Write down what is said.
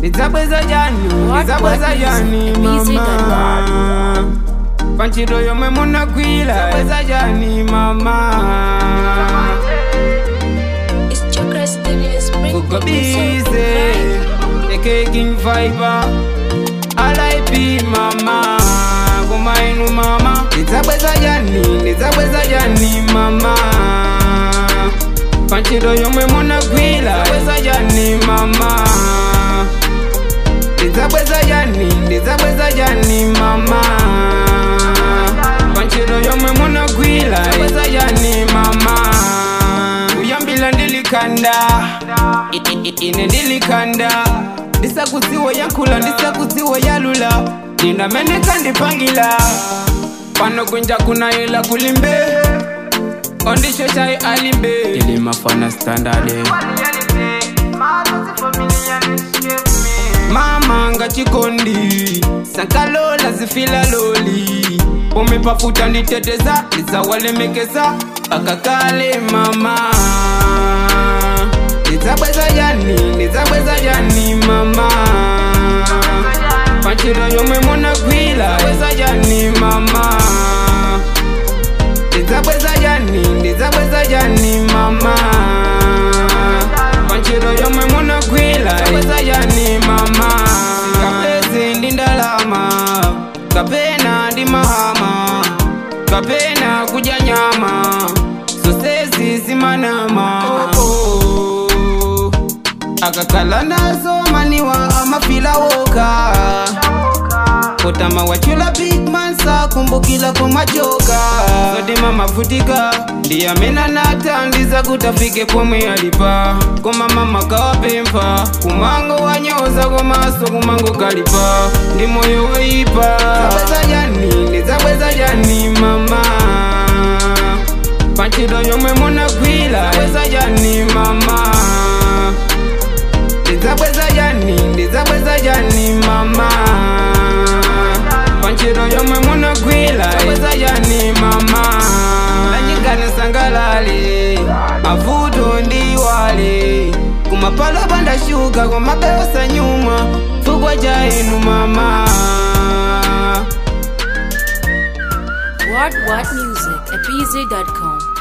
ndidzabweza chani What- ndidzabweza what is chani it? Easy mama panchito yomwe munagwira bweza chani mama It's Chakra Studios. Bring kugobize ekeking fiber alip mama kumainu mama ndidzabweza chani ndidzabweza chani mama panchito yomwe munagwira bweza chani mama ndidzabweza chani ndidzabweza chani mama panchito yomwe munagwira bweza chani mama kuyambila ndilikanda I- i- i- ine ndilikanda ndisakudziwa yankhula ndisakudziwa yalula ndinameneka ndipangila pano kunja kunayela kulimbe ondisho chai alimbe ilimafana standard mama ngachikondi sankalola zifila loli umipafuta nditeteza ndizawalemekeza akakale mama ndidzabweza jani ndidzabweza jani mama panchito yomwe munagwira bweza jani mama ndidzabweza jani ndidzabweza jani mama panchito yomwe munagwira bweza jani mama kapezi ndi ndalama kapena ndi mahama kapena kudya nyama zonsezi zimanama oh, oh. akakhala nazo maniwa amafila woka kotama wachula big man sakumbukila kumajoka zodima mavutika ndiyamena natandiza kutafike pomwe alipa koma mama kawapempha kumango wanyoza komaso kumango kalipa ndi moyo woipa zabweza jani ndizabweza jani mama panchito yomwe munagwira bweza jani mama ndizabweza jani ndizabweza jani mama panchito yomwe munagwira bweza jani mama lanyingane sangalale mavuto ndiwale kumapalo pandashuka kumabeosa nyuma fukwa ja inu mama What What Music at BZ.com.